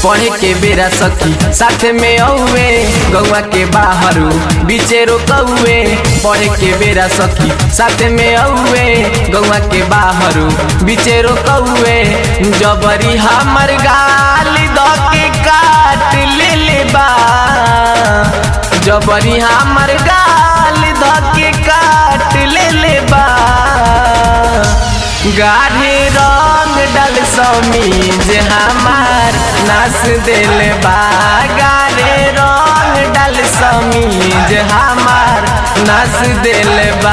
पढ़े के बेरा सखी साथ में औवे गौवा के बाहरू बीचे रोकौए पढ़े के बेरा सखी साथ में औवे गौवा के बाहरू बीचे रोकौए जबरी हमर गाल द के काट ले ले बा जबरी हमर गाल द के काट ले ले बा गाढ़े रंग डल समीज हमार नास दिल बा गाढ़े रंग डल समीज हमार नास दिल बा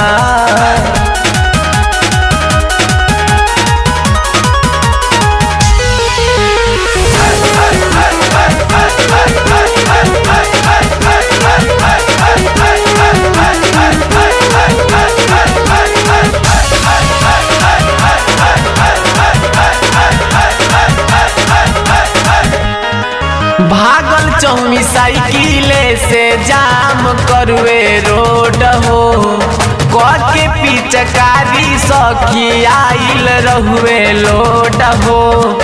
भागल चौमी साइकिले से जाम करवे रोड हो के पिचकारी सखी आइल रहुए लोड हो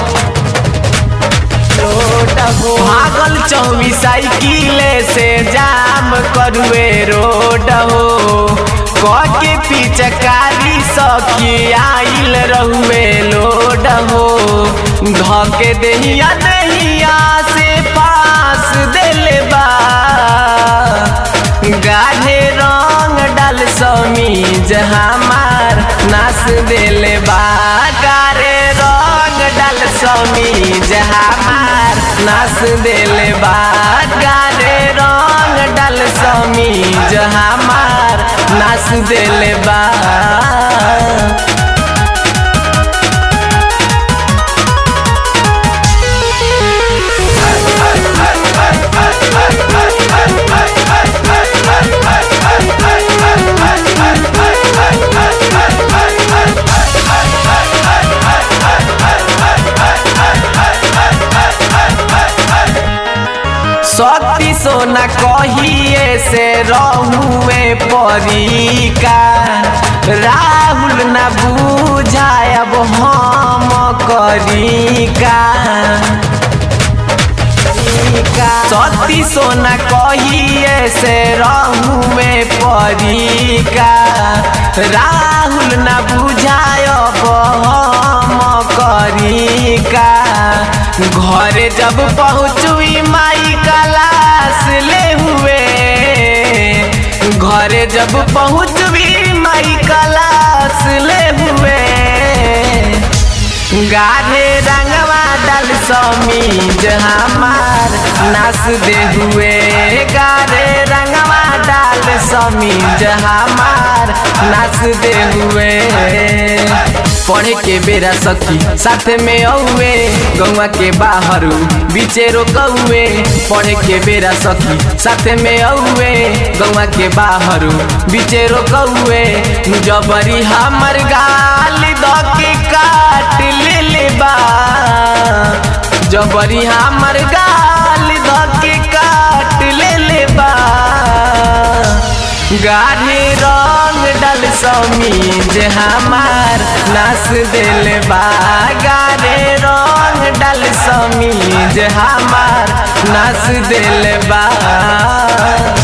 लोड हो भागल चौमी साइकिले से जाम करवे रोड हो के पिचकारी सखी आइल रहुए लोड हो धके दहिया दहिया से पास दिल बा गाढ़े रंग डाल समीज हमार नास दिल बा गाढ़े रंग डाल समीज हमार नास दिल बा गाढ़े रंग डाल समीज हमार नास दिल बा शक्ति सोना कहिए से रहुए परीका राहुल न बुझायब हम करीका सती सोना कहिए से रहुए परीका राहुल न बुझायब हम करीका घरे जब पहुँचुई माई कलास ले हुए घरे जब पहुँचुई माई कलास ले हुए गाढ़े रंगवा डल समीज हमार नास दे हुए गाढ़े रंगवा डाल समीज हमार नास दे हुए पढ़े के बेरा सखी साथ में औवे गौवा के बाहरू बीचे रोकौए पढ़े के बेरा सखी साथ में औवे गौवा के बाहरू बीचे रोकौए जबरी हमर गाल द के काट ले ले बा जबरी हमर गाल द के काट ले ले बा गाढ़े रंग डल समीज हमार नास दिल बा गाढ़े रंग डल समीज हमार नास दिल बा